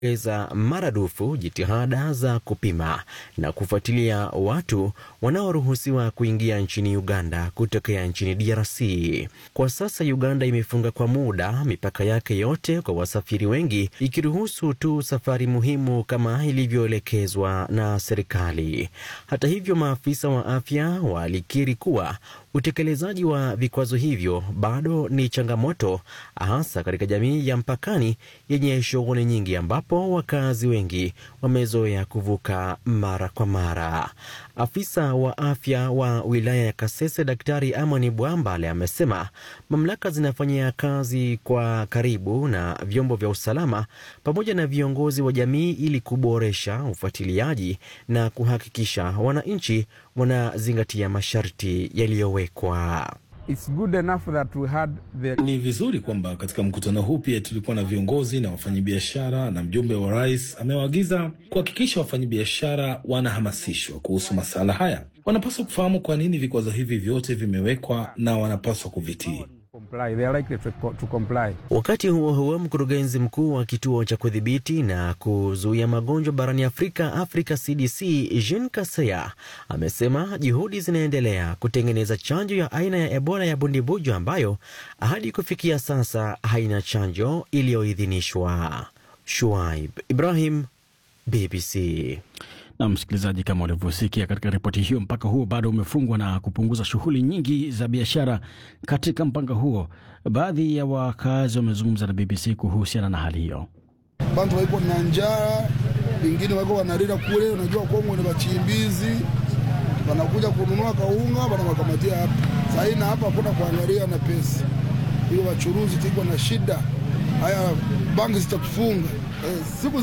eza maradufu jitihada za kupima na kufuatilia watu wanaoruhusiwa kuingia nchini Uganda kutokea nchini DRC. Kwa sasa Uganda imefunga kwa muda mipaka yake yote kwa wasafiri wengi, ikiruhusu tu safari muhimu kama ilivyoelekezwa na serikali. Hata hivyo, maafisa wa afya walikiri kuwa utekelezaji wa vikwazo hivyo bado ni changamoto, hasa katika jamii ya mpakani yenye shughuli nyingi, ambapo wakazi wengi wamezoea kuvuka mara kwa mara. Afisa wa afya wa wilaya ya Kasese, Daktari Amani Bwambale, amesema mamlaka zinafanyia kazi kwa karibu na vyombo vya usalama pamoja na viongozi wa jamii ili kuboresha ufuatiliaji na kuhakikisha wananchi wanazingatia masharti yaliyowekwa. It's good enough that we had the... Ni vizuri kwamba katika mkutano huu pia tulikuwa na viongozi na wafanyabiashara, na mjumbe wa rais amewaagiza kuhakikisha wafanyabiashara wanahamasishwa kuhusu masuala haya. Wanapaswa kufahamu kwa nini vikwazo hivi vyote vimewekwa na wanapaswa kuvitii. comply. They are likely to, to comply. Wakati huo huo, mkurugenzi mkuu wa kituo cha kudhibiti na kuzuia magonjwa barani Afrika, Africa CDC, Jean Kaseya amesema juhudi zinaendelea kutengeneza chanjo ya aina ya Ebola ya bundibujo ambayo hadi kufikia sasa haina chanjo iliyoidhinishwa. Shuaib Ibrahim, BBC. Na msikilizaji, kama ulivyosikia katika ripoti hiyo, mpaka huo bado umefungwa na kupunguza shughuli nyingi za biashara katika mpaka huo. Baadhi ya wakazi wamezungumza na BBC kuhusiana na hali hiyo. bantu waiko na njaa, wengine wako wanalila kule. Unajua Kongo ni wachimbizi, wanakuja kununua kaunga, wanawakamatia hapa sahii, na hapa hakuna kuangalia na pesa hiyo. Wachuruzi tiko na shida, haya banki zitatufunga eh, siku